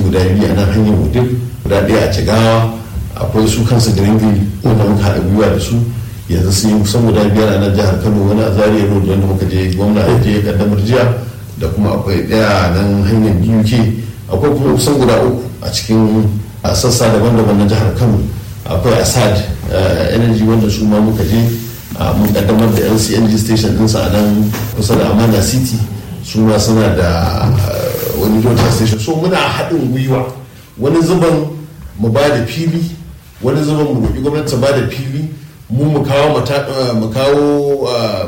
guda biyu a nan hanyar wudil guda ɗaya a jigawa akwai su kansu greenville wanda muka haɗa gwiwa da su yanzu sun yi kusan guda biyar a nan jihar kano wani a zaria road wanda muka je gwamna ya je kaddamar jiya da kuma akwai ɗaya nan hanyar uk akwai kuma kusan guda uku a cikin sassa daban-daban na jihar kano akwai asad energy wanda su ma muka je mun kaddamar da lcng station ɗinsa a nan kusa da amana city su ma suna da wani jota station so muna haɗin gwiwa wani zuban mu ba da fili wani zuban mu roƙi gwamnati ba da fili mu mu kawo mu kawo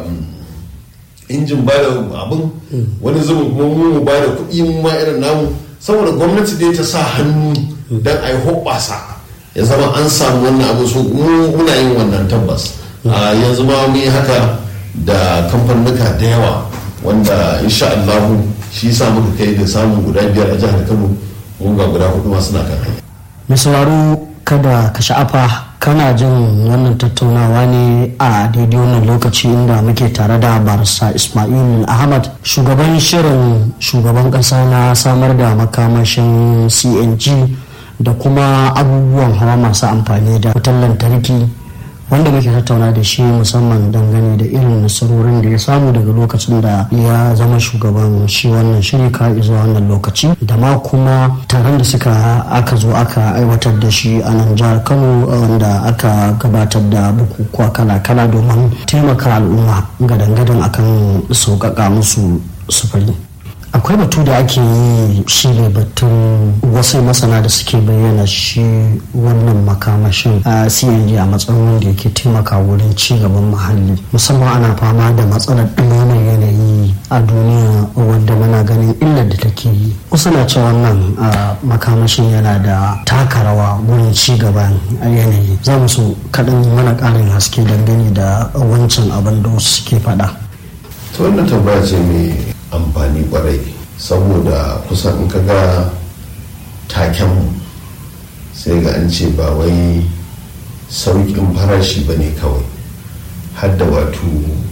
injin ba da abin wani zuban kuma mu mu ba da kuɗi mu ma irin namu saboda gwamnati dai ta sa hannu don a yi hoɓɓasa ya zama an samu wannan abu so muna yin wannan tabbas yanzu ma mu yi haka da kamfanuka da yawa wanda insha Allahu shi sa muka kai da samun guda biyar a jihar Kano mun ga guda hudu masu na kan hanya. Mai sauraro kada ka sha'afa kana jin wannan tattaunawa ne a daidai wannan lokaci inda muke tare da barista Ismail Ahmad shugaban shirin shugaban kasa na samar da makamashin CNG da kuma abubuwan hawa masu amfani da wutar lantarki wanda muke tattauna da shi musamman dangane da irin nasarorin da ya samu daga lokacin da ya zama shugaban shi wannan shiri ka zuwa wannan lokaci da ma kuma taron da suka aka zo aka aiwatar da shi a nan jihar kano wanda aka gabatar da bukukuwa kala-kala domin taimaka al'umma gadan-gadan akan sauƙaƙa musu sufuri akwai batu da ake yi shi ne batun wasu masana da suke bayyana shi wannan makamashin a cng a matsayin wanda yake taimaka wurin ci gaban muhalli musamman ana fama da matsalar ɗumamar yanayi a duniya wadda muna ganin illar da take yi wasu na cewa wannan makamashin yana da taka rawa wurin ci gaban yanayi za mu so kaɗan mana ƙarin haske dangane da wancan abin da wasu suke faɗa. ta wannan tambaya ce mai amfani kwarai saboda kusan in kaga taken sai ga an ce ba wai sauƙin farashi ba ne kawai hadda wato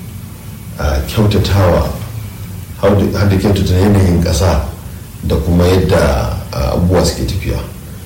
kyautatawa hadda kyautata yanayin ƙasa da kuma yadda abubuwa suke tafiya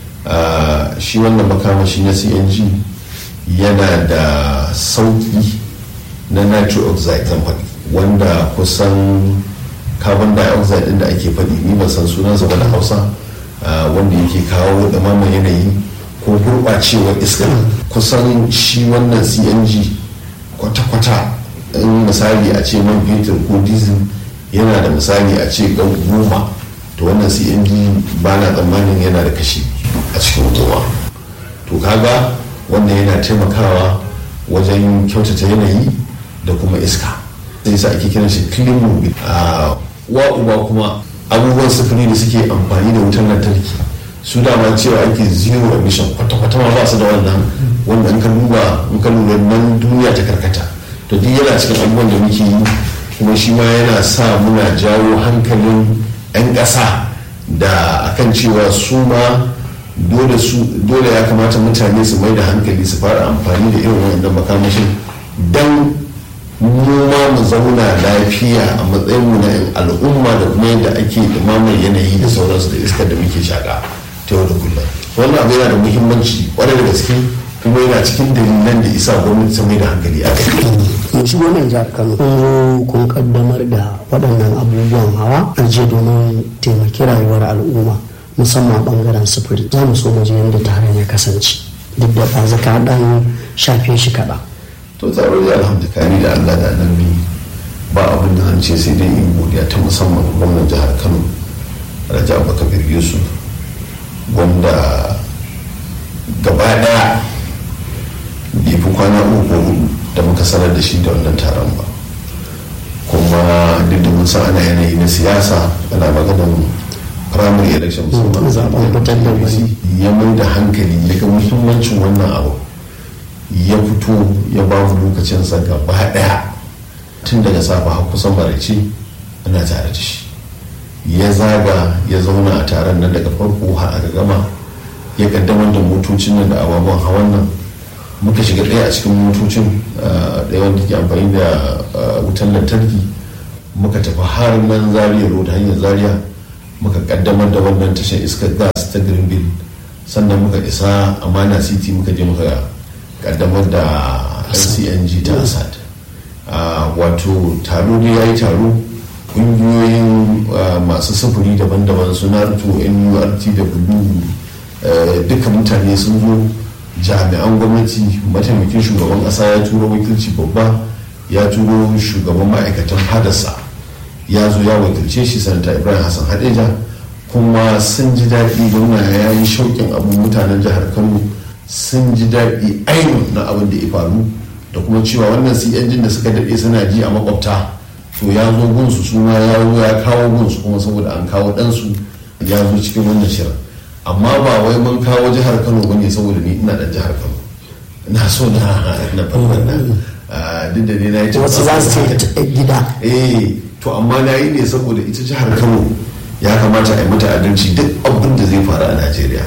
shi wannan makamashi na cng yana da sauƙi na nitric oxide zan faɗi wanda kusan carbon dioxide din da ake faɗi ni ban san sunansa ba da hausa wanda yake kawo ɗumaman yanayi ko gurɓacewar iska kusan shi wannan cng kwata-kwata in misali a ce man fetur ko diesel yana da misali a ce gan goma to wannan cng ba na tsammanin yana da kashi a cikin goma to kaga wannan yana taimakawa wajen kyautata yanayi da kuma iska sai sa ake kiran shi clean mobil a wa uba kuma abubuwan sufuri da suke amfani da wutar lantarki su dama cewa ake zero emission kwata-kwata ma ba su da wannan wanda in ka duba in ka lura nan duniya ta karkata to duk yana cikin abubuwan da muke yi kuma shi ma yana sa muna jawo hankalin 'yan ƙasa da akan cewa su ma dole ya kamata mutane su mai da hankali su fara amfani da irin wannan makamashin don mu ma mu zauna lafiya a matsayin mu na al'umma da kuma yadda ake dumamar yanayi da sauransu da iskar da muke shaka ta yau da kullum wannan abu yana da muhimmanci kwarai da gaske kuma yana cikin dalilan da isa gwamnati ta mai da hankali a kai mun shigo nan jihar kano kun zo kun kaddamar da waɗannan abubuwan hawa a je domin taimaki rayuwar al'umma musamman bangaren sufuri za mu so mu je yadda taron ya kasance duk da ɗazu ka ɗan shafe shi kaɗan to tsaro da alhamdulillah da allah da annabi ba abin da zan ce sai dai in godiya ta musamman gwamnan jihar kano raja abubakar yusuf wanda gaba daya bai fi kwana uku hudu da muka sanar da shi da wannan taron ba kuma duk da mun san ana yanayi na siyasa ana maganar primary election musamman zaben ya mai da hankali ya ga muhimmancin wannan abu ya fito ya ba mu lokacinsa gaba daya tun daga safa har kusan barace ana tare da shi ya zaga ya zauna a taron nan daga farko har aka gama ya kaddamar da motocin nan da ababen hawan nan muka shiga ɗaya a cikin motocin ɗaya wanda ke amfani da wutan lantarki muka tafi har nan zaria road hanyar zaria muka kaddamar da wannan tashar iskar gas ta greenville sannan muka isa amana city muka je muka kaddamar da lcng ta asad wato taro ne ya yi taro kungiyoyin masu sufuri daban-daban su naruto nurtw duka mutane sun zo jami'an gwamnati mataimakin shugaban kasa ya turo wakilci babba ya turo shugaban ma'aikatan hadarsa ya zo ya wakilce shi sanata ibrahim hassan hadeja kuma sun ji daɗi gwamna ya yi shauƙin abu mutanen jihar kano sun ji daɗi ainihin na abin da ya faru da kuma cewa wannan cng da suka daɗe suna ji a makwabta to ya zo gunsu su ma ya zo ya kawo gunsu kuma saboda an kawo ɗansu ya zo cikin wannan shirin amma ba wai mun kawo jihar kano ba ne saboda ni ina ɗan jihar kano na so na na farkon nan duk da ne na yi wasu za su ce gida eh to amma na yi ne saboda ita jihar kano ya kamata a yi mata adalci duk abin da zai faru a najeriya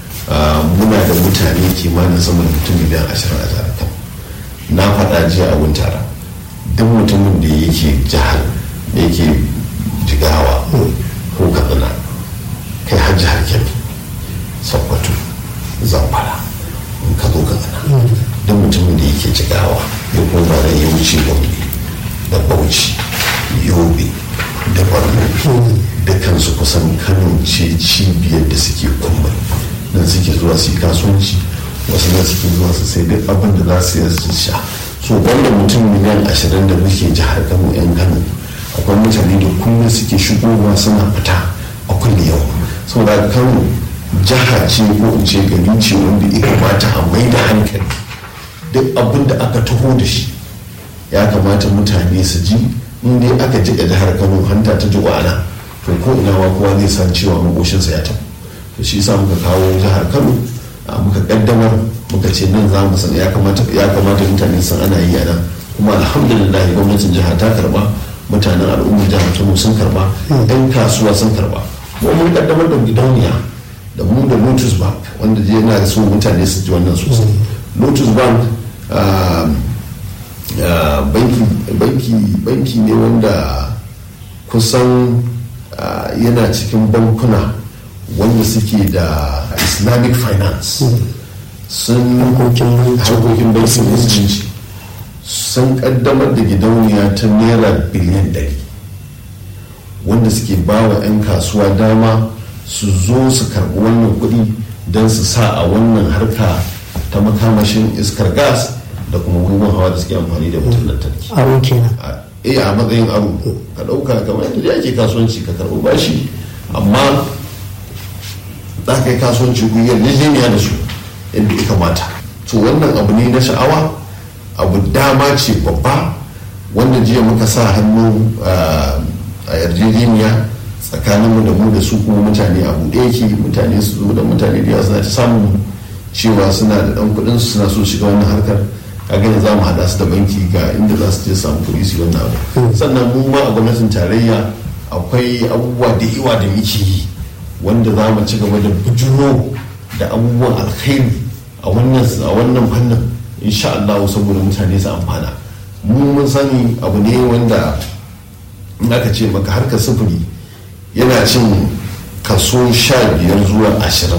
muna da mutane kimanin sama da mutum miliyan ashirin a jihar kano na faɗa jiya a wuntara duk mutumin da yake jihar da yake jigawa ko katsina kai har jihar kebbi sokoto zamfara in ka zo katsina duk mutumin da yake jigawa ya koma da ya wuce gombe da bauchi yobe da borno dukansu kusan kano ce cibiyar da suke kuma nan suke zuwa su yi kasuwanci wasu nan suke zuwa su sai duk abin da za su yi su sha so wanda mutum miliyan ashirin da muke jihar kano yan kano akwai mutane da kullum suke shigowa suna fita a kulle yau saboda kano jiha ce ko in ce gari ce wanda ya kamata a mai da hankali duk abin da aka taho da shi ya kamata mutane su ji in dai aka jiƙa jihar kano hanta ta ji ana to ko ina ma kowa zai san cewa makoshinsa ya tafi to shi yasa muka kawo jihar kano muka kaddamar muka ce nan za mu san ya kamata ya kamata mutane san ana yi a nan kuma alhamdulillah gwamnatin jiha ta karba mutanen al'ummar jihar kano sun karba yan kasuwa sun karba kuma mun kaddamar da gidauniya da mu da lotus bank wanda je yana da so mutane su ji wannan sosai lotus bank banki ne wanda kusan yana cikin bankuna wanda suke da islamic finance sun harkokin bankin musulunci sun kaddamar da gidauniya ta naira biliyan 100 wanda suke ba wa 'yan kasuwa dama su zo su karbi wannan kuɗi don su sa a wannan harka ta makamashin iskar gas da kuma abubuwan hawa da suke amfani da wutar lantarki aro kenan eh a matsayin aro ka ɗauka kamar yadda ake kasuwanci ka karɓi bashi amma za ka yi kasuwanci ku yarjejeniya da su yadda ya kamata to wannan abu ne na sha'awa abu dama ce babba wanda jiya muka sa hannu a yarjejeniya tsakaninmu da mu da su kuma mutane abu ɗaya ke mutane su zo da mutane da yawa suna ta samun cewa suna da ɗan kuɗin su suna so shiga wannan harkar kaga za mu haɗa su da banki ga inda za su je samu kuɗi su wannan abu sannan mu ma a gwamnatin tarayya akwai abubuwa da yawa da muke yi wanda za mu ci gaba da bujuro da abubuwan alkhairi a wannan a wannan fannin insha Allah saboda mutane su amfana mu mun sani abu ne wanda in aka ce maka harkar sufuri yana cin kaso sha biyar zuwa ashirin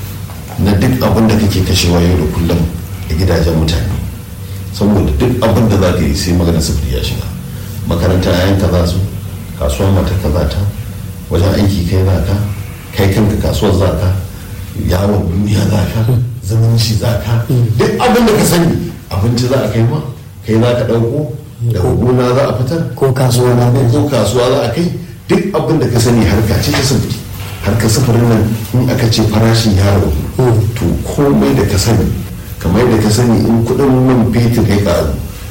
na duk abin da kake kashewa yau da kullum a gidajen mutane saboda duk abin da za ka yi sai magana sufuri ya shiga makaranta yayan ka za su kasuwa mata ka za ta wajen aiki kai za ka kai kanka kasuwar za ka yawon duniya za ka zumunci za ka duk abin da ka sani abinci za a kai ma kai za ka ɗauko daga gona za a fitar ko kasuwa na ko kasuwa za a kai duk abin da ka sani harka ce ta sufuri harka sufurin nan in aka ce farashin ya ragu to komai da ka sani kamar da ka sani in kudin man fetur ya karu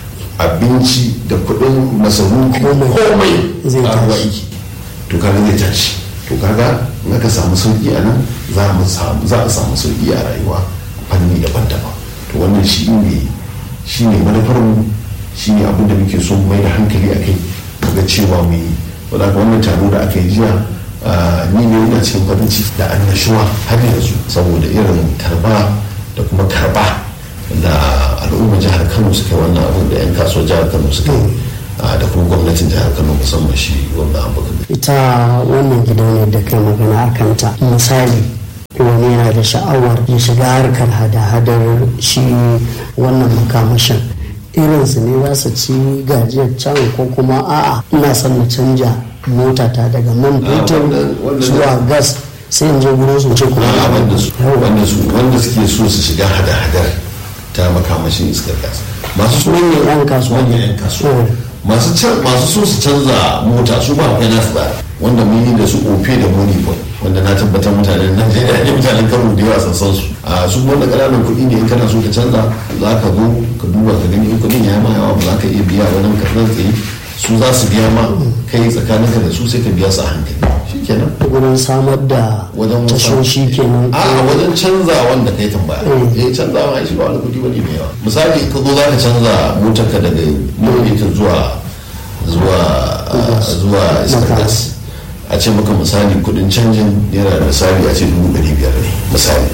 abinci da kudin masarufi komai Zai karuwa tashi. iki to kaga zai tashi to kaga in aka samu sauki a nan za mu samu za a samu sauki a rayuwa fanni daban-daban to wannan shi ne shi ne manufar mu shi ne abin da muke so mu mai da hankali a kai ga cewa mu yi wadda wannan taro da aka yi jiya ah, ni ne ina cikin farin ciki da annashuwa har yanzu saboda irin karba da kuma karba da al'ummar jihar kano suka yi wannan abin da 'yan kasuwar jihar kano suka yi ah, da kuma gwamnatin jihar kano musamman shi wanda abu ita wannan gidauniyar da kai magana a kanta misali wani yana da sha'awar ya shiga harkar hada-hadar shi wannan makamashin irinsu ne za su ci gajiyar can ko kuma a'a ina son na canja motata daga man fetur zuwa gas sai in je gurin su ce kuma a wanda su wanda suke so su shiga hada-hadar ta makamashin iskar gas masu su manyan yan kasuwa manyan yan kasuwa masu so su canza mota su ba akwai nasu tsari wanda mun yi da su ofe da moneypoint wanda na tabbatar mutanen najeriya ne mutanen kano da yawa san su a su wanda ƙananan kuɗi ne in kana so ka canza za ka zo ka duba ka gani in kuɗin ya ma yawa ba za ka iya biya wani karnar tsaye su za su biya ma kai tsakaninka da su sai ka biya su a hankali shi kenan wurin samar da wajen tashoshi kenan a wajen canza wanda kai tambaya eh canza ma shi ba wani kuɗi bane mai yawa misali ka zo za ka canza motar ka daga motar zuwa zuwa zuwa iskar gas a ce maka misali kudin canjin yana da misali a ce dubu ɗari biyar ne misali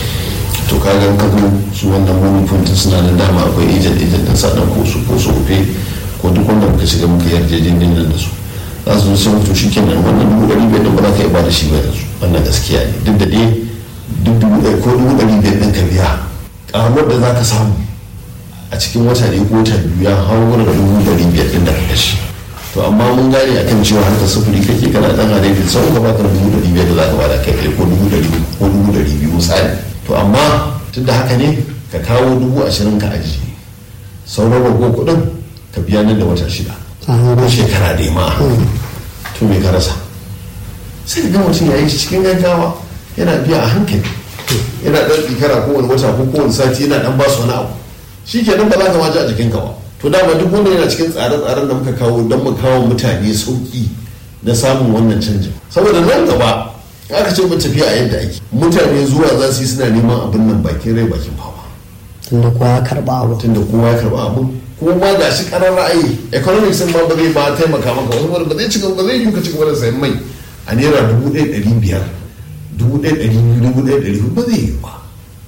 to ka ga ka zo su wannan wani funtin suna da dama akwai ejen ejen din sadan ko su ko su rufe ko duk wanda muka shiga muka yarjejeniyar da su za su zo sai mutu shi kenan wannan dubu ɗari biyar din ba za ka iya ba da shi ba yanzu wannan gaskiya ne duk da dai duk dubu ɗari ko dubu ɗari biyar din ka biya ƙaruwar da za ka samu a cikin wata ne ko wata biyu ya hau da dubu ɗari biyar din da ka kashe to amma mun gane akan cewa harka sufuri kake kana dan adai sau ka baka dubu ɗari biyar da za ka bada kai ɗaya ko dubu ɗari ko dubu ɗari biyu misali to amma tun da haka ne ka kawo dubu ashirin ka ajiye sauran rago kuɗin ka biya nan da wata shida ko shekara da ma to me ka rasa sai ka ga mutum ya yi cikin gaggawa yana biya a hankali yana ɗan ɗikara kowane wata ko kowane sati yana ɗan ba su wani abu shi kenan ba za ka ma ji a jikinka ba to dama duk wanda yana cikin tsare-tsaren da muka kawo don mu kawo mutane sauki na samun wannan canjin saboda nan gaba aka ce mu tafiya a yadda ake mutane zuwa za su yi suna neman abin nan bakin rai bakin fama tunda kowa ya karba abu tunda kowa ya karba abu kuma ma ga shi karar ra'ayi economics ma ba zai ba taimaka maka wani ba zai cika ba zai yi ka cika da sayan mai a naira dubu ɗaya ɗari biyar dubu ɗaya ɗari biyu dubu ɗaya ɗari ba zai yi ba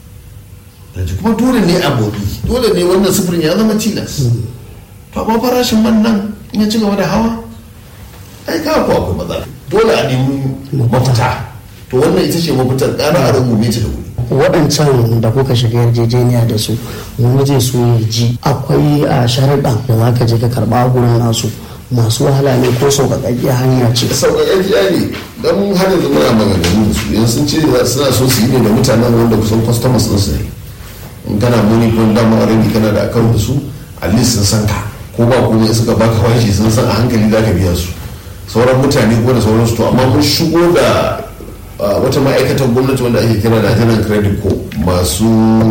yanzu kuma dole ne a bobi dole ne wannan sufurin ya zama tilas to amma farashin man nan in ya ci gaba da hawa ai ka ko akwai matsala dole a nemi mafita to wannan ita ce mafitar ƙara a rungume ta da wuri waɗancan da kuka shiga yarjejeniya da su wani zai so ya ji akwai a sharaɗan da za ka je ka karɓa gurin nasu masu wahala ne ko sauƙaƙaƙƙiyar hanya ce sauƙaƙaƙƙiya ne don har yanzu muna maganganu da su yanzu sun ce suna so su yi ne da mutanen wanda kusan customers ɗinsu ne in kana muni ko dama already kana da akawun da su at least sun san ka ko ba komai suka baka bashi sun san a hankali za ka biya su sauran mutane ko da sauransu to amma mun shigo da wata ma'aikatar gwamnati wanda ake kira Nigerian Credit Co masu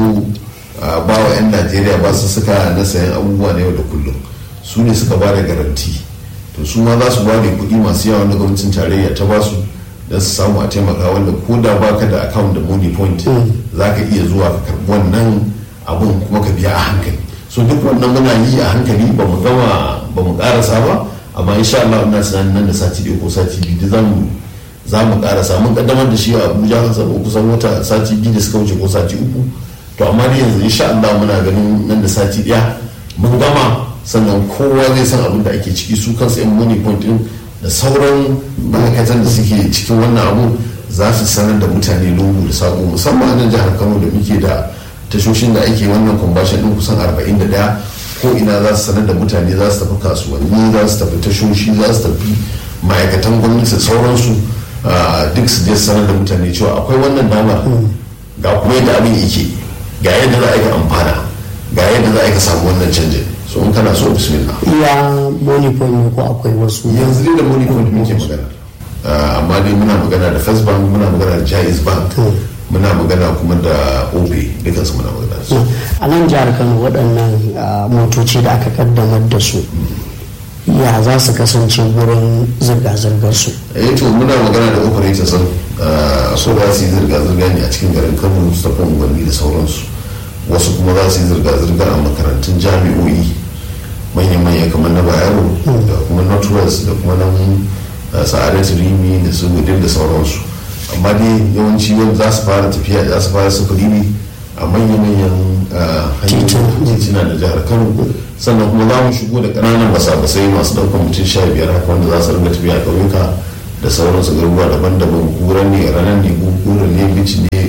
ba wa 'yan Najeriya ba su suka na sayan abubuwa na yau da kullum su ne suka ba da garanti to su ma za su ba da kuɗi masu yawa na gwamnatin tarayya ta ba su don su samu a taimaka wanda ko da baka da account da money point za ka iya zuwa ka karbi wannan abun kuma ka biya a hankali so duk wannan muna yi a hankali ba mu gama ba mu karasa ba amma insha Allah ina tunanin nan da sati ɗaya ko sati biyu da zamu za mu karasa mun kaddamar da shi a Abuja kan sabo kusan wata sati biyu da suka wuce ko sati uku to amma dai yanzu insha Allah muna ganin nan da sati ɗaya mun gama sannan kowa zai san abin da ake ciki su kansu yan money point din da sauran ma'aikatan da suke cikin wannan abu za su sanar da mutane lungu da sako musamman a nan jihar kano da muke da tashoshin da ake wannan kwambashin din kusan 41 ko ina za su sanar da mutane za su tafi kasuwanni za su tafi tashoshi za su tafi ma'aikatan gwamnati da sauransu duk su je sanar da mutane cewa akwai wannan damar ga kuma yadda abin yake ga yadda za a yi amfana ga yadda za a yi ka samu wannan canjin so in kana so bismillah iya money point ne ko akwai wasu yanzu dai da money point muke magana amma dai muna magana da first bank muna magana da jais bank muna magana kuma da ope dukansu muna magana da su a nan jihar kano waɗannan motoci da aka kaddamar da su ya za su kasance wurin zirga-zirgar su eh to muna magana da operator sun so za su yi zirga-zirga ne a cikin garin kano su tafi unguwanni da sauransu wasu kuma za su yi zirga-zirga a makarantun jami'o'i manya-manya kamar na bayero da kuma northwest da kuma nan sa'adat rimi da su gudun da sauransu amma dai yawanci wanda za su fara tafiya za su fara sufuri ne a manya-manyan hanyoyin titina da jihar kano sannan kuma za mu shigo da ƙananan basa-basai masu ɗaukar mutum sha biyar haka wanda za su ringa tafiya a ƙauyuka da sauransu garuruwa daban-daban kura ne ranar ne kura ne bici ne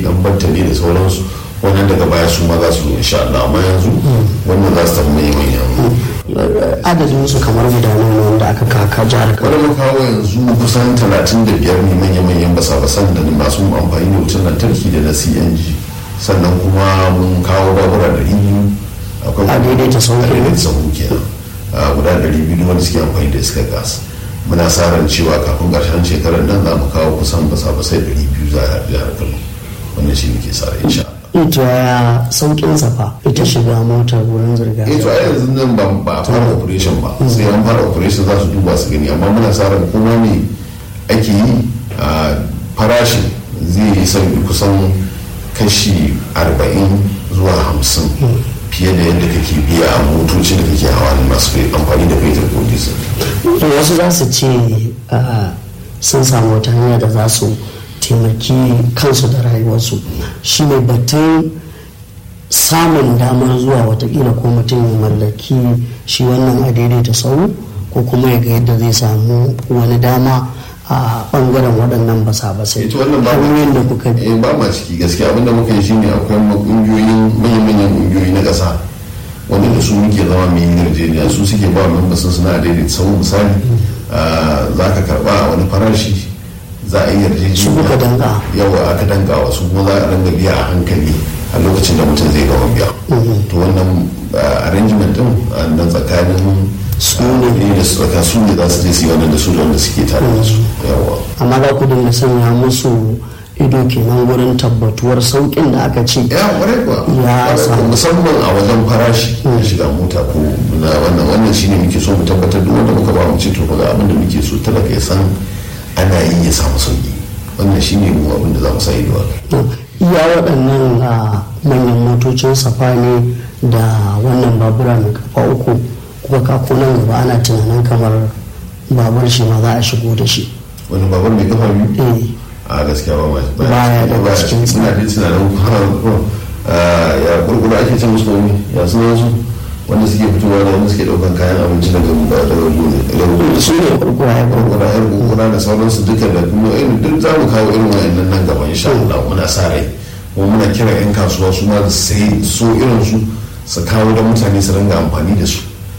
dan bantale da sauransu wannan daga baya su ma za su zo insha Allah amma yanzu wannan za su tafi mai manyan adadin su kamar guda nawa wanda aka kaka jihar Kano wani kawo yanzu kusan 35 ne manya-manyan basa-basan da masu amfani da wutar lantarki da na cng sannan kuma mun kawo babura da biyu akwai A daidaita sahu a daidaita sahu kenan a guda 200 wanda suke amfani da iskar gas muna sa ran cewa kafin ƙarshen shekarar nan za mu kawo kusan basa-basai 200 za a jihar kano wannan shi muke sa ran insha Allah ita ya saukin safa ita shiga motar wurin zirga eh to a yanzu nan ba ba a fara operation ba sai an fara operation za su duba su gani amma muna sa ran kuma ne ake yi a farashin zai yi sauki kusan kashi 40 zuwa 50 fiye da yadda kake biya a motoci da kake hawa da masu amfani da fetur ko diesel to wasu za su ce ah, sun samu wata hanya da za su taimaki kansu da rayuwarsu shi ne batun samun damar zuwa watakila ko mutum ya mallaki shi wannan a daidaita sau ko kuma ya ga yadda zai samu wani dama a bangaren waɗannan basa-basai ita wannan ba hanyoyin da kuka bi eh ba ma ciki gaskiya abinda muka yi shine akwai kungiyoyin manyan-manyan kungiyoyi na ƙasa wanda da su muke zama mai yin yarjejeniya su suke ba membasin suna daidai sau misali ah, za ka karba a wani farashi za a yi yarjejeniya Su kuka danga. yawa aka danga wa su kuma za a ranga biya a hankali a lokacin da mutum zai gama biya to wannan ah, arrangement din a nan tsakanin Su ne. ah, da su tsaka su ne za su je su yi wannan da su da wanda suke tare da su yawa amma za ku dinga sanya musu ido kenan wurin tabbatuwar sauƙin da aka ce ya kwarai kuwa Ya Kwarai samu. kuwa, musamman a wajen farashi na shiga mota ko na wannan wannan shine muke so mu tabbatar duk wanda muka ba mu ce to ga abin da muke so talaka ya san ana yi ya samu sauki wannan shine mu abin da za mu sa ido a kai To, iya waɗannan a manyan motocin safa ne da wannan babura mai kafa uku kuka kako nan gaba ana tunanin kamar babur shi ma za a shigo da shi wani babur mai kafa biyu eh a gaskiya ba ma Baya daga cikin suna da tunanin har ya gurgura ake ce musu ne ya suna su wanda suke fitowa da wanda suke daukan kayan abinci daga daga gona su ne kurkura ya kurkura gurgura yan gurgura da sauransu duka da kuma irin duk za mu kawo irin wayannan nan gaba insha Allah muna sa rai kuma muna kira yan kasuwa su ma da sai so irin su su kawo da mutane su ringa amfani da su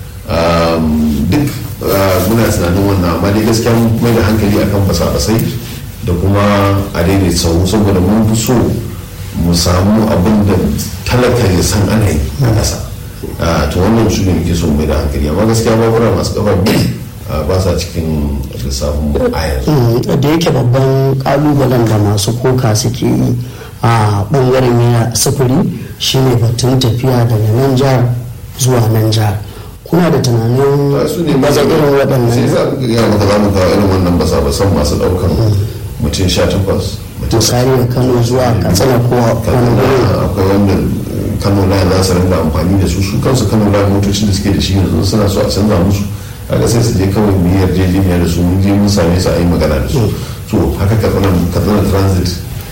Um, duk uh, muna tunanin wannan amma dai gaskiya mun mai da hankali akan basa-basai da kuma a daidai sau saboda mun fi so mu samu abin da talaka ya san ana yi a ƙasa Uh, to wannan su ne muke so mu mai da hankali amma gaskiya babura masu kafa biyu uh, ba sa cikin lissafin mu a yanzu Mm, da yake babban kalubalen da masu koka suke yi a bangaren yana sufuri shine batun tafiya daga nan jihar zuwa nan jihar kuna da tunanin Uh, su ne baza irin sai waɗannan za mu ga maka za mu kawo irin wannan basa basan masu ɗaukan mutum sha takwas mutum misali da kano zuwa katsina ko wani kaduna gurin akwai wanda kano line za su rinka amfani da su su kansu kano line motocin da suke da shi yanzu suna so a canza musu kaga sai su je kawai mu yi yarjejeniya da su mun je mun same su a yi magana da su so haka katsina katsina transit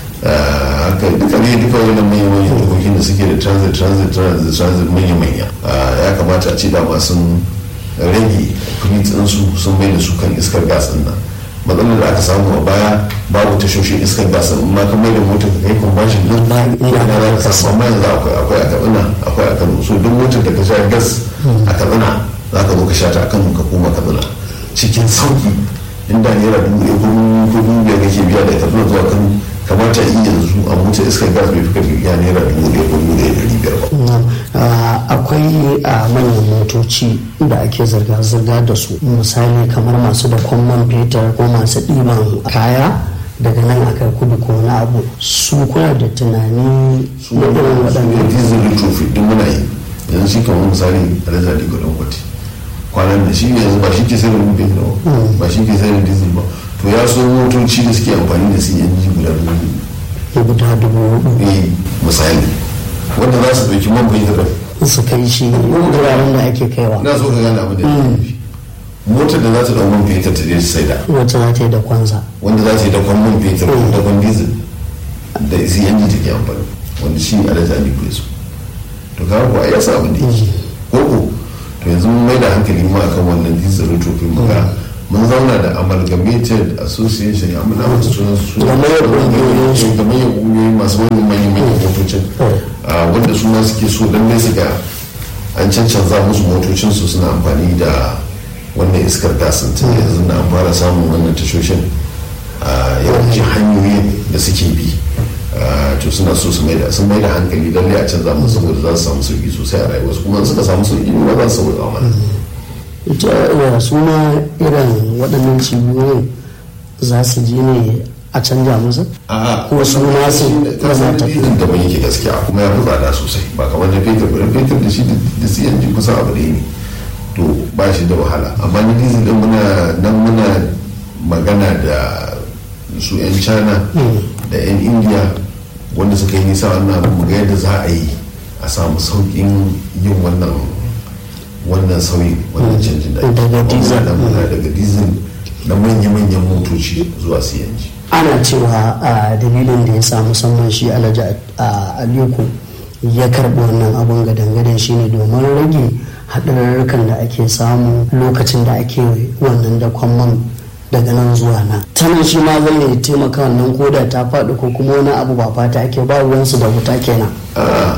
ah, haka duka ne duka wani manyan manyan dokokin da suke da transit transit transit transit manya manya ya kamata a ce dama sun rage kuɗi su sun mai da su kan iskar gas din nan matsalar da aka samu a baya babu tashoshin iskar gas in ma ka mai da motar ka kai conversion din Ba- ina ina za ka samu amma yanzu akwai akwai a katsina akwai a kano so duk motar da ka sha gas a katsina za ka zo ka sha ta a kano ka koma katsina cikin sauki inda naira dubu ɗaya ko dubu ko dubu biyar kake biya da katsina zuwa kano kamata yi yanzu a motar iskar gas bai fi ka biya naira dubu ɗaya ko dubu ɗaya da ɗari biyar ba Na'am. Ah, akwai a manyan motoci da ake zirga-zirga da su misali kamar masu da kwamman fetur ko masu ɗiban kaya daga nan aka kudu ko wani abu su kuna da tunani su na irin ne waɗannan diesel retrofit duk muna yi yanzu shi kamar misali alaza da gudun kwati kwanan da shi ne yanzu ba shi ke sayar da rubin da ba shi ke sayar da diesel ba to ya so motoci da suke amfani da cng guda dubu guda dubu hudu ne misali wanda za su ɗauki man bai da su kai shi wuraren da ake kaiwa na so ka gane abin da ya nufi motar da za ta ɗau man fetur ta je ta saida wacce za ta yi da kwanza wanda za ta yi dakon man fetur ko dakon diesel da cng take amfani wanda shi alaza ne ko su to kawo kuwa ya sa abin da yake koko to yanzu mun mai da hankali ma akan wannan diesel retrofit muka mun zauna da amalgamated association ya muna wata sunan su Gamayyar ƙungiyoyin su. gamayyar ƙungiyoyi masu manyan manyan manyan motocin Ah, wanda su ma suke so lallai su ga an cancanza musu motocinsu suna amfani da wannan iskar gasin tun yanzu na an fara samun wannan tashoshin a yawancin hanyoyin da suke bi Ah, to suna so su maida sun maida hankali lallai a canza musu saboda za su samu sauki sosai a rayuwarsu kuma in suka samu sauki ne ba za su sauka mana ita ya suna irin waɗannan cibiyoyin za su je ne a canja musu a ko su ma su kasan zama tafi dizin da ban yake gaskiya kuma ya fi tsada sosai ba kamar na fetur ba na fetur da shi da cng kusan abu ɗaya ne to ba shi da wahala amma na dizin din muna nan muna magana da su 'yan china da 'yan india wanda suka yi nisa wannan abu mu ga yadda za a yi a samu sauƙin yin wannan wannan sauyin wannan canjin da ake. Daga diesel. Muna da- muna daga diesel na manya-manyan motoci zuwa cng ana cewa a dalilin da ya sa musamman shi alhaji a aliko ya karɓi wannan abun gadan-gadan shine domin rage haɗarurrukan da ake samu lokacin da ake wannan da man daga nan zuwa nan tanan shi ma zai taimaka wannan koda ta faɗi ko kuma wani abu ba fata ake ba ruwansu da wuta kenan a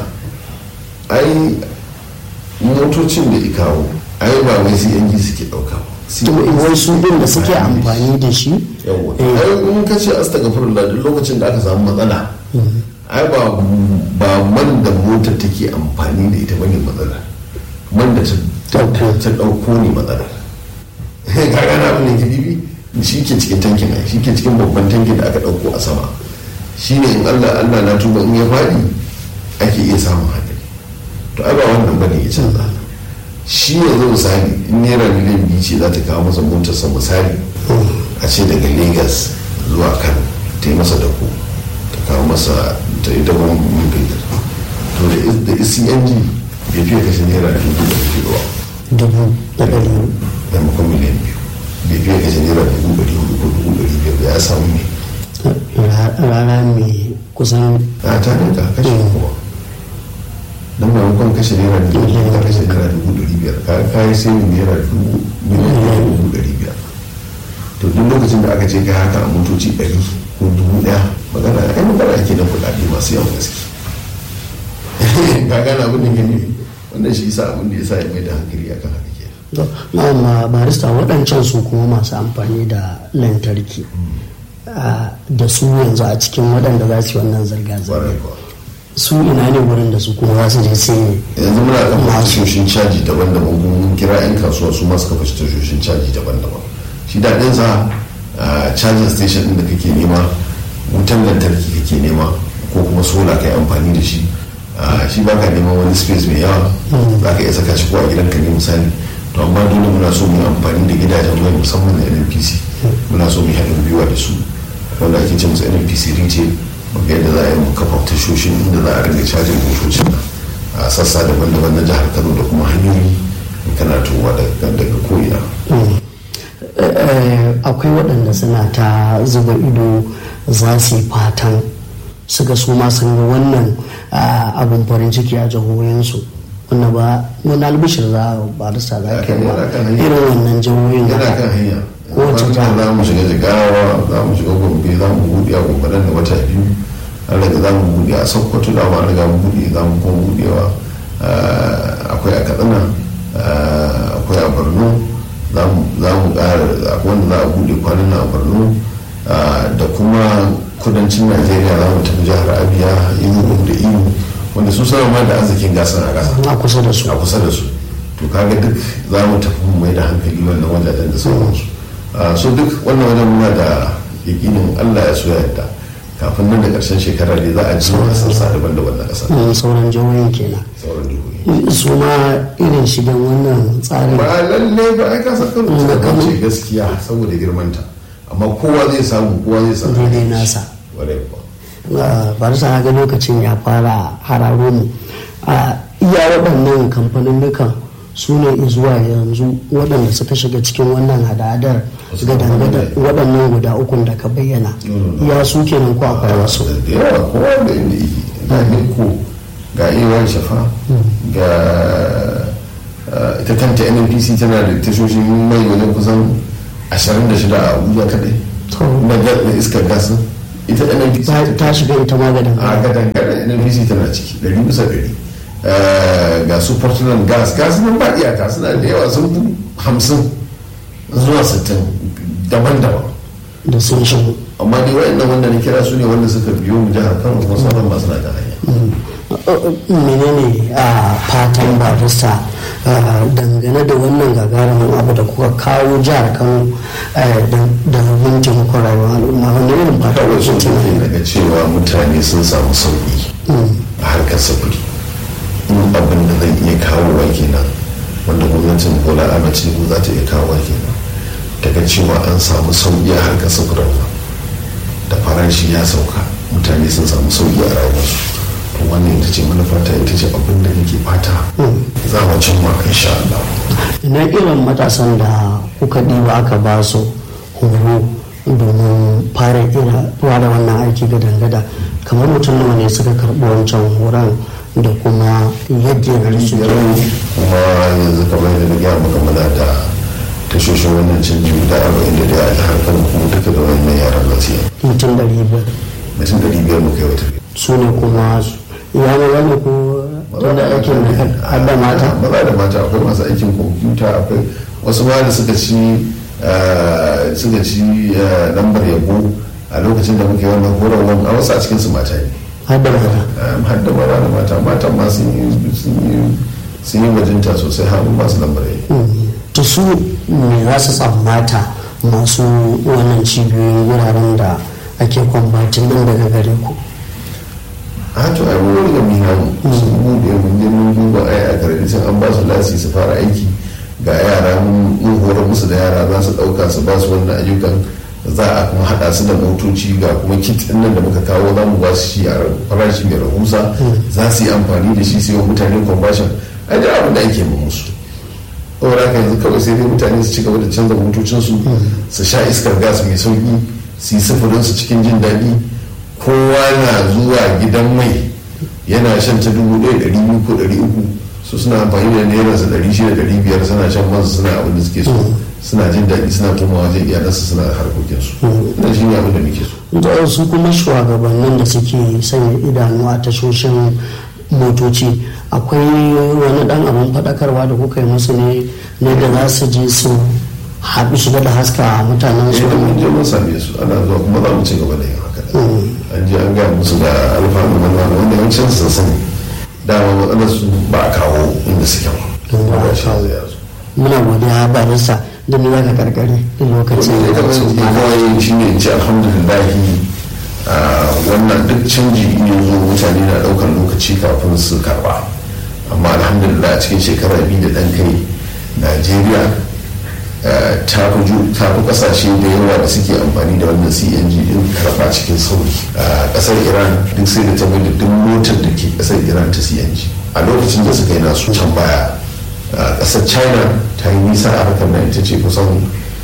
ai motocin da ikawo ai ba wai cng suke dauka ba to wai su din da suke amfani da shi yawa eh, ai in ka ce astagfirullah duk lokacin da aka samu matsala ai ba ba man da motar take amfani da ita bane matsala man da ta Ɗauko. ta dauko ne matsala ka gana abin da ke bibi shi ke cikin tankin ai shi ke cikin babban tankin da aka dauko a sama shi ne in Allah Allah na tuba in ya fadi ake iya samun hadari to ai ba wannan bane ya canza shi yanzu misali in naira miliyan biyu ce za ta kawo masa motarsa misali a ce daga lagos zuwa kano ta yi masa dako ta kawo masa ta yi dakon mun fetur to da is- da ecng bai fiye kashe naira dubu da fiye ba dubu da ɗari maimakon miliyan biyu bai fiye kashe naira dubu ɗari hudu ko dubu ɗari biyar ba ya samu ne ra- rana mai kusan a ta rinka kashe kowa don maimakon kashe naira dubu ɗari ka kashe naira dubu ɗari biyar ka kayi sai naira dubu miliyan ɗaya da dubu ɗari biyar to duk lokacin da aka ce ka haka a motoci ɗari ko dubu ɗaya magana ai magana ake da kuɗaɗe masu yawan gaske ka gane abin da ke nufi wannan shi yasa abin da ya sa ya mai da hankali akan haka ke amma barista waɗancan su kuma masu amfani da lantarki ah, da su yanzu a cikin waɗanda za su yi wannan zirga-zirga ƙwarai kuwa su ina ne wurin da su kuma za su je sai yanzu muna kafa tashoshin caji daban-daban kuma mun kira 'yan kasuwa su masu kafa tashoshin caji daban-daban shi daɗin sa a charging station ɗin da kake nema wutan lantarki kake nema ko kuma sola ka yi amfani da shi a, shi ba ka neman wani space mai yawa za ka iya saka shi ko a gidanka ne misali to amma dole muna so mu yi amfani da gidajen mai musamman na nnpc muna so mu yi haɗin gwiwa da su wanda ake ce musu nnpc retail mu ga yadda za a yi mu kafa tashoshin inda za a ringa cajin motocin nan a sassa daban-daban na jihar kano da kuma hanyoyi in kana tuwa daga ko'ina Eh, eh, akwai waɗanda suna ta zuba ido za su yi fatan su ga su ma sun ga wannan ah, abin farin ciki a jihohinsu wanda ba wani albishir za a barista za ka yi ba Yana kan hanya. irin wannan jihohin yana haka. kan hanya Kowace Kwanan jiha. za mu shiga jigawa za mu shiga gombe za mu buɗe a gombe nan da wata biyu an daga za mu buɗe a sokoto da ma an riga mu buɗe za mu kuma buɗewa ah, akwai a katsina ah, akwai a borno za mu za mu ƙara akwai wanda za a buɗe kwanan nan a borno ah, da kuma kudancin najeriya za mu tafi jihar abia inugu da imo wanda su sama ma da arzikin gasar a ƙasa a kusa da su a kusa da su to kaga duk za mu tafi mu mai da hankali wannan wajajen da sauransu Ah, so duk wannan wajen muna da yakinin allah ya so ya yadda kafin nan da ƙarshen shekara ne za a ji a sassa daban-daban na ƙasa Mm, sauran jihohin kenan sauran jihohi su ma irin shigen wannan tsarin ba lalle ba ai kasar kano Mm, ta Kano. ce gaskiya saboda girmanta amma kowa zai samu kowa zai samu Daidai nasa. Ƙwarai kuwa. barisa na ga lokacin ya fara hararo mu a iya waɗannan kamfanin nukan su ne zuwa yanzu waɗanda suka shiga cikin wannan hada-hadar Wasu gadan-gadan kamfanoni. waɗannan guda ukun da ka bayyana Mm. iya su kenan ko akwai wasu da yawa kowa da inda yake ga niko ga iran shafa ga uh, ita kanta nnpc tana da tashoshin mai wajen kusan ashirin da shida a abuja kadai na iskar gasin ita nnpc ta shiga ita maganin a gadan gadan nnpc tana ciki ɗari bisa ɗari ga su portland gas gas nan ba iyaka suna da yawa sun fi hamsin zuwa sittin daban-daban da sun shigo amma dai wa'annan wanda na kira su ne wanda suka biyo mu jihar kano kuma sauran masu na da hanya menene a fatan barista dangane da wannan gagarumin abu da kuka kawo jihar kano da mun taimakon rayuwar al'umma wanda irin fata kawai sun tafi daga cewa mutane sun samu sauki a harkar sufuri in abin da zai iya kawo wa kenan wanda gwamnatin bola ahmed tinubu za ta iya kawo wa kenan daga cewa an samu sauki a harkar sufurin nan da farashi ya sauka mutane sun samu sauki a rayuwarsu to wannan ita ce manufata ita ce abin da nake fata za mu cimma insha Allah ina irin matasan da kuka ɗiba aka ba su horo domin fara ira da wannan aiki ga dangada kamar mutum nawa ne suka karɓi wancan horon da kuma yadda ya su kuma yanzu kamar yadda na gaya maka muna da tashoshin wannan canji guda arba'in da daya a jihar kano kuma duka da wannan yaran nasiya mutum ɗari biyar mutum ɗari biyar mu kai wata su ne kuma ya ma wani ko tunda aikin da mata maza da mata akwai masu aikin kwamfuta akwai wasu ma da suka ci suka ci lambar yabo a lokacin da muke wannan horarwar a wasu a cikin su mata ne har da mata har da maza da mata matan ma sun yi bajinta sosai har masu lambar yabo to su me za su tsammata masu wannan cibiyoyin wuraren da ake kwambatin din daga gare ku a to ai mun riga mun hamu sun bude mun je mun duba ai a karkashin an ba su lasi su fara aiki ga yara mun horar musu da yara za su dauka su ba su wannan ayyukan za a kuma hada su da motoci ga kuma kit din nan da muka kawo za mu ba su shi a farashi mai rahusa za su yi amfani da shi sai wa mutane conversion ai da abin da ake ma musu saboda haka yanzu kawai sai dai mutane su ci gaba da canza motocinsu su sha iskar gas mai sauki su yi sufurinsu cikin jin daɗi kowa na zuwa gidan mai yana shan ta dubu ɗaya ɗari biyu ko ɗari uku su suna amfani da naira su ɗari shida ɗari biyar suna shan mansu suna abin da suke so suna jin daɗi suna koma wajen iyalansu suna harkokinsu ina shi ne abin da muke so da su kuma shugabannin da suke sanya idanu a tashoshin motoci akwai wani dan abin faɗakarwa da kuka yi musu ne na da za su je su haɗu su da haska mutanen su idan mun je mun same su ana zuwa kuma za mu ci gaba da yin haka an je an gaya musu da alfanu wannan wanda yawancin sun sani dama matsalar su ba a kawo inda suke ba ba shi zai yazo muna godiya barista da ni zaka karkare da lokacin da kamar yanzu kawai shi ne ce alhamdulillahi wannan duk canji in yanzu mutane na ɗaukar lokaci kafin su karba amma alhamdulillah a cikin shekara biyu da ɗan kai najeriya ta fi kasashe da yawa da suke amfani da wannan cng din karba cikin sauri a kasar iran duk sai da ta mai da duk motar da ke kasar iran ta cng a lokacin da suka yi nasu can baya a kasar china ta yi nisa a harkar nan ita ce kusan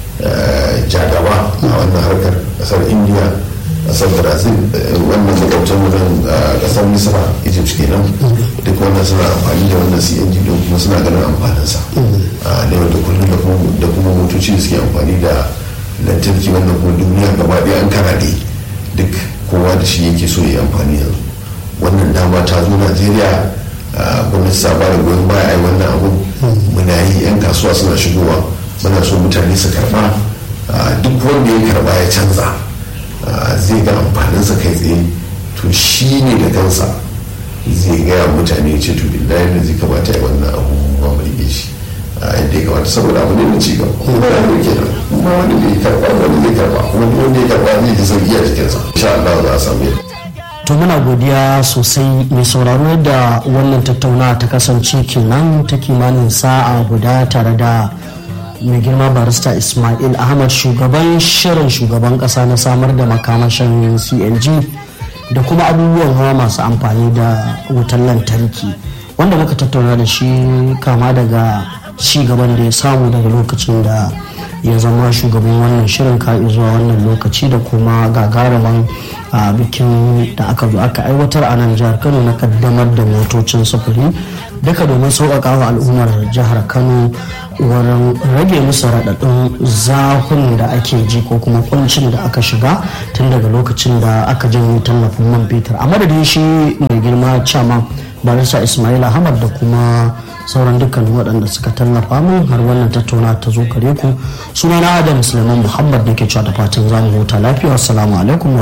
jagaba a wannan harkar kasar india kasar brazil wannan makwabtan nan kasar misra egypt kenan duk wannan suna amfani da wannan cng don kuma suna ganin amfaninsa a yau da kullum da kuma motoci da suke amfani da lantarki wannan kuma duniya gaba ɗaya an karaɗe duk kowa da shi yake so ya amfani yanzu wannan dama ta zo najeriya gwamnati ta bada goyon baya a yi wannan abun muna yi yan kasuwa suna shigowa muna so mutane su karba duk wanda ya karba ya canza zai ga amfaninsa kai tsaye to shi ne da kansa zai gaya mutane ce to billahi da zai kamata ya wannan abu ma mu rike shi yadda ya kamata saboda abu ne na ci gaba kuma ya ne ke nan kuma wani bai karba wani zai karba kuma duk wanda ya karba zai ji sauki a jikinsa insha Allah za a samu yadda to muna godiya sosai mai sauraro yadda wannan tattaunawa ta kasance kenan ta kimanin sa'a guda tare da mai girma barista ismail ahmad shugaban shirin shugaban kasa na samar da makamashin cng da kuma abubuwan hawa masu amfani da wutar lantarki wanda muka tattauna da shi kama daga ci gaban da ya samu daga lokacin da ya zama shugaban wannan shirin ka zuwa wannan lokaci da kuma gagarumin bikin da aka zo aka aiwatar a nan jihar kano na kaddamar da motocin sufuri duka domin sauƙaƙa wa al'ummar jihar kano wurin rage musu raɗaɗin zafin da ake ji ko kuma kuncin da aka shiga tun daga lokacin da aka janye tallafin man fetur a madadin shi mai girma chairman barista ismail ahmad da kuma sauran dukkanin waɗanda suka tallafa min har wannan tattauna ta zo kare ku sunana adam suleiman muhammad da ke cewa da fatan zamu huta lafiya assalamu alaikum